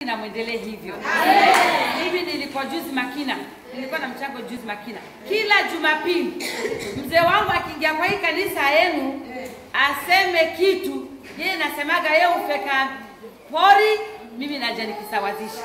na mwendelee hivyo. Mimi nilikuwa juzi Makina, nilikuwa na mchango juzi Makina. Kila Jumapili mzee wangu akiingia kwa hii kanisa yenu aseme kitu, yeye nasemaga yeye ufeka pori, mimi naja nikisawazisha.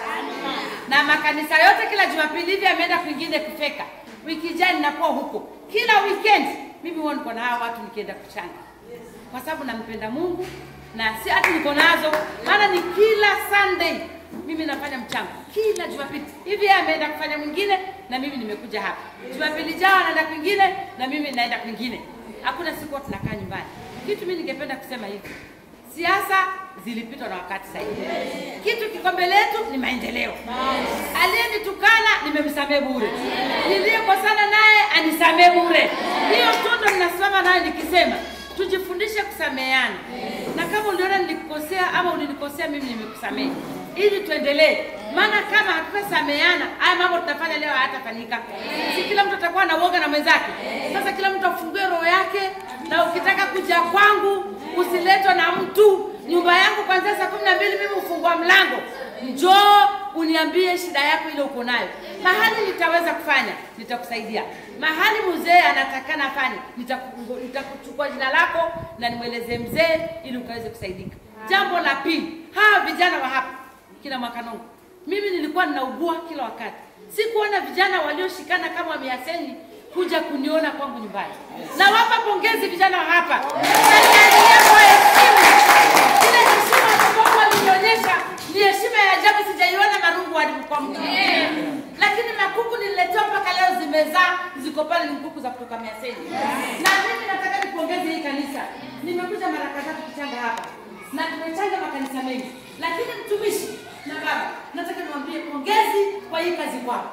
Na makanisa yote kila Jumapili hivi ameenda kwingine kufeka. Wiki ijayo ninakuwa huko. Kila weekend mimi huwa niko na hawa watu nikienda kuchanga kwa sababu nampenda Mungu na si ati niko nazo, maana ni kila Sunday mimi nafanya mchango kila Jumapili. Hivi yeye ameenda kufanya mwingine na mimi nimekuja hapa. Jumapili jao anaenda kwingine na mimi naenda kwingine. Hakuna siku huwa tunakaa nyumbani. Kitu mimi ningependa kusema hivi, siasa zilipitwa na wakati sasa hivi. Kitu kiko mbele yetu ni maendeleo. Aliyenitukana nimemsamehe bure, niliyekosana naye anisamehe bure. Hiyo tundo ninasimama nayo nikisema tujifundishe kusameheana, na kama uliona nilikukosea ama ulinikosea mimi nimekusamehe, ili tuendelee. Maana kama hatutasameheana, haya mambo tutafanya leo hayatafanyika. Si kila mtu atakuwa na uoga na mwenzake. Sasa kila mtu afungue roho yake, na ukitaka kuja kwangu usiletwe na mtu. Nyumba yangu kuanzia saa kumi na mbili mimi hufungua mlango, njoo uniambie shida yako ile uko nayo. Mahali nitaweza kufanya nitakusaidia. Mahali mzee anatakana afanye nitaku- nitakuchukua jina lako na nimweleze mzee ili ukaweze kusaidika. Jambo la pili, hawa vijana wa hapa kina Mwakanongo, mimi nilikuwa ninaugua kila wakati, sikuona vijana walioshikana kama wamiaseni kuja kuniona kwangu nyumbani. Nawapa pongezi vijana wa hapa na niendelee kwa heshima ile heshima ambayo walinionyesha ni heshima ya ajabu, sijaiona marungu hadi kwa mtu mwingine. Lakini makuku nililetewa mpaka leo zimezaa, ziko pale, ni kuku za kutoka Miaseni. Na mimi nataka nipongeze hii kanisa, nimekuja mara kadhaa tukichanga hapa na tumechanga makanisa mengi, lakini mtumishi na baba, nataka niwaambie pongezi kwa hii kazi kwao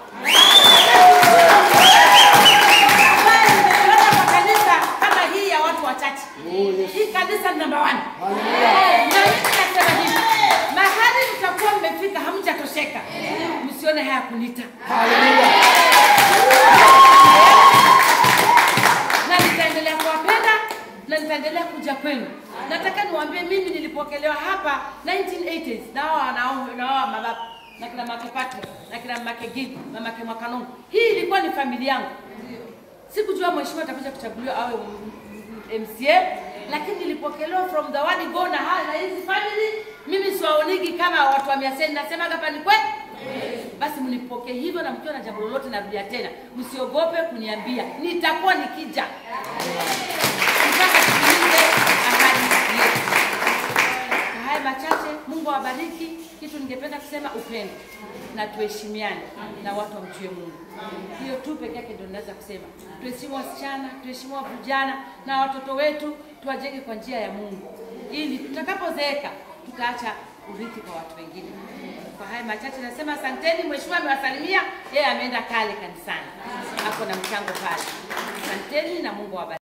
ambaye nimeona kwa kanisa kama hii ya watu wachache. Hii kanisa ni namba one. Na mimi nasema hivi, mahali mtakuwa mmefika hamjatosheka, msione haya kunita na nitaendelea kuwapenda na nitaendelea kuja kwenu. Nataka niwaambie mimi nilipokelewa hapa 1980s na hao wanaume na hao mababa na kina Make Patrick na kina Make Gidi na Make Mwakanongo. Hii ilikuwa ni familia yangu. Sikujua mheshimiwa atakuja kuchaguliwa awe m- m- MCA, lakini nilipokelewa from the word go na haya na hizi family. Mimi siwaonigi kama watu wa Miaseni, nasema hapa ni kweli. Basi mnipokee hivyo, na mkiwa na jambo lolote, narudia tena, msiogope kuniambia, nitakuwa nikija mpaka tutimize ahadi yetu. Kwa haya machache, Mungu awabariki. Kitu ningependa kusema upendo na tuheshimiane na watu wamjue Mungu. Hiyo tu peke yake ndio naweza kusema. Tuheshimu wasichana, tuheshimu vijana na watoto wetu, tuwajenge kwa njia ya Mungu, ili tutakapozeeka tutaacha urithi kwa watu wengine. Kwa haya machache nasema asanteni. Mheshimiwa amewasalimia, yeye ameenda kale kanisani, ako na mchango pale. Asanteni na Mungu awabariki.